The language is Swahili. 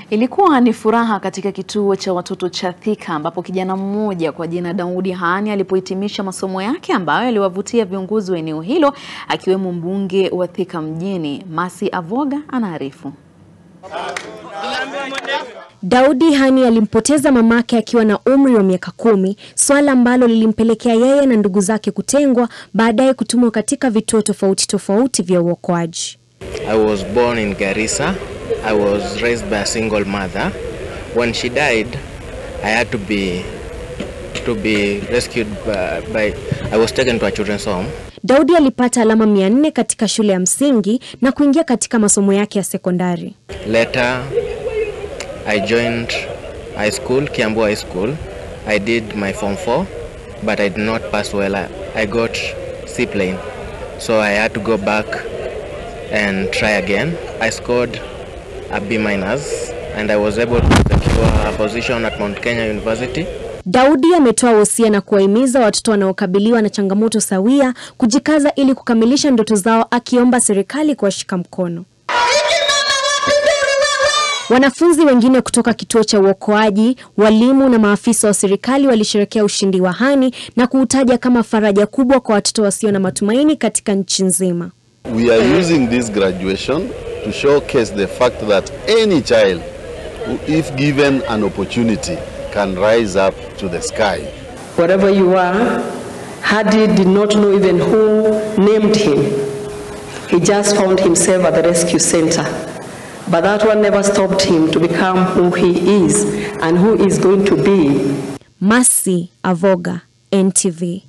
Ilikuwa ni furaha katika kituo cha watoto cha Thika ambapo kijana mmoja kwa jina Daudi Hani alipohitimisha masomo yake ambayo yaliwavutia viongozi wa eneo hilo akiwemo mbunge wa Thika mjini Mercy Avoga anaarifu. Daudi Hani alimpoteza mamake akiwa na umri wa miaka kumi, swala ambalo lilimpelekea yeye na ndugu zake kutengwa, baadaye kutumwa katika vituo tofauti tofauti vya uokoaji. I was born in Garissa. I was raised by a single mother. When she died, I had to be to be rescued by, by I was taken to a children's home. Daudi alipata alama mia nne katika shule ya msingi na kuingia katika masomo yake ya sekondari. Later, I joined high school, Kiambu High School. I did my form 4, but I did not pass well. I, I got C plane, so I had to go back and try again. I scored a B minus, and I was able to secure a position at Mount Kenya University. Daudi ametoa wosia na kuwahimiza watoto wanaokabiliwa na changamoto sawia kujikaza ili kukamilisha ndoto zao, akiomba serikali kuwashika mkono. Wanafunzi wengine kutoka kituo cha uokoaji, walimu na maafisa wa serikali walisherekea ushindi wa Hani na kuutaja kama faraja kubwa kwa watoto wasio na matumaini katika nchi nzima. We are using this graduation to showcase the fact that any child who, if given an opportunity can rise up to the sky. Wherever you are, Hadi did not know even who named him. He just found himself at the rescue center. But that one never stopped him to become who he is and who is going to be. Mercy Avoga, NTV.